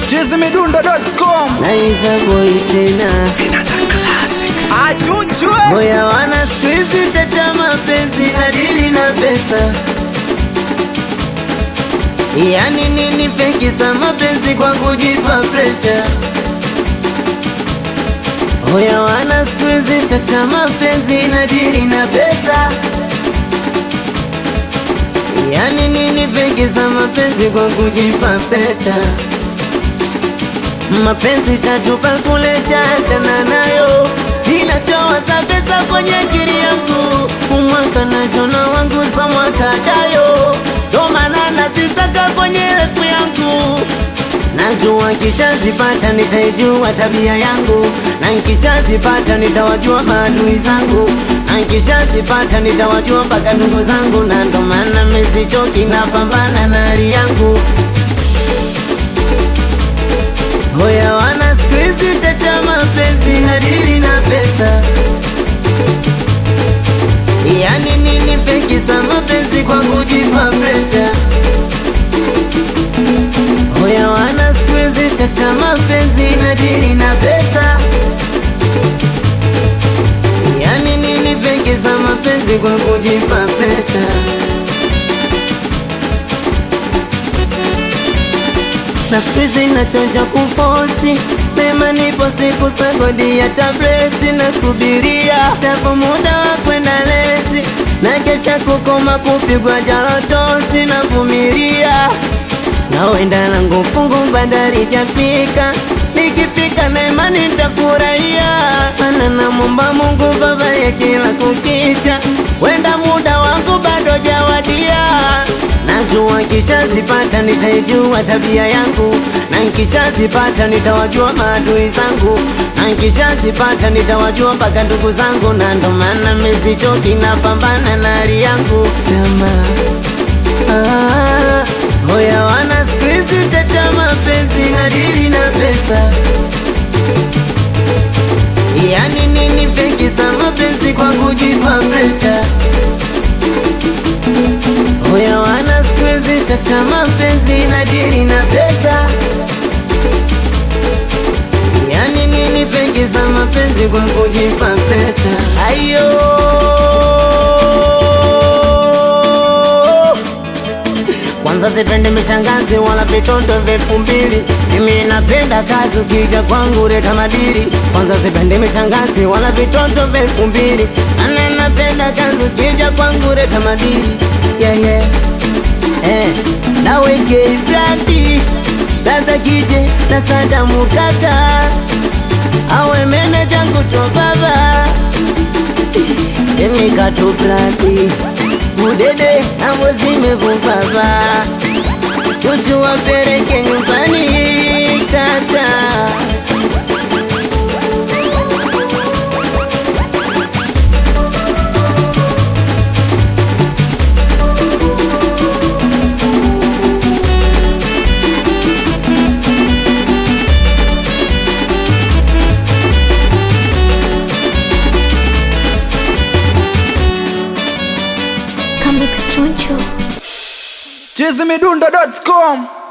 chizimidundo.com naiza boy tena achunchwe moya wana skuizi tata mapenzi hadili na pesa yani nini pekisa mapenzi kwa kujipa presha Oya wana skuizi tata mapenzi nadiri na pesa yani nini pekisa mapenzi kwa kujipa presha mapenzi shatupa kulesha achana nayo inatoa za pesa kwenye akili yangu umwaka na jona wangu za mwaka jayo ndo maana nazisaka kwenye refu yangu najua kishazipata nitaijua tabia yangu na nkishazipata nitawajua maadui zangu na nkishazipata nitawajua mpaka ndugu zangu na ndo maana mesichoki napambana na hali yangu Hoya wana skuizi tata mapenzi hadiri na pesa Yani nini pekisa mapenzi kwa kujipa presha Hoya wana skuizi tata mapenzi hadiri na pesa Yani nini pekisa mapenzi kwa kujipa presha na skuizi nachoja kufosi mema nipo siku sagodi ya tablesi na subiria chapo muda wa kwenda lesi na kesha kukoma kupigwa jarotosi na vumilia na wenda langu fungu bandari jafika nikifika na imani nitafurahia mana namwomba Mungu baba ya kila kukicha wenda muda wangu bado jawadia najua nkishazipata nitaijua tabia yangu na nkishazipata nitawajua maadui zangu na nkishazipata nitawajua mpaka ndugu zangu na ndo maana mesichoki napambana na hali yangu jamaa Ah, Hoya wana skuizi tata mapenzi hadiri na pesa Yani nini pekisa mapenzi kwa kujipa presha Hoya wana skuizi tata mapenzi hadiri na pesa Yani nini pekisa mapenzi kwa kujipa presha Ayo kwanza sipende mishangazi wala vitoto vyefu mbili mimi napenda kazi ukija kwangu leta madiri kwanza sipende mishangazi wala vitoto vyefu mbili ana napenda kazi ukija kwangu leta madiri yeah, yeah. Eh, naweke brandi dada kije na sadamu kaka awe meneja kuto baba emikato brandi udede ambo zimevubaba chuchu wapeleke nyumbani tata Comics Choncho. chizimidundo.com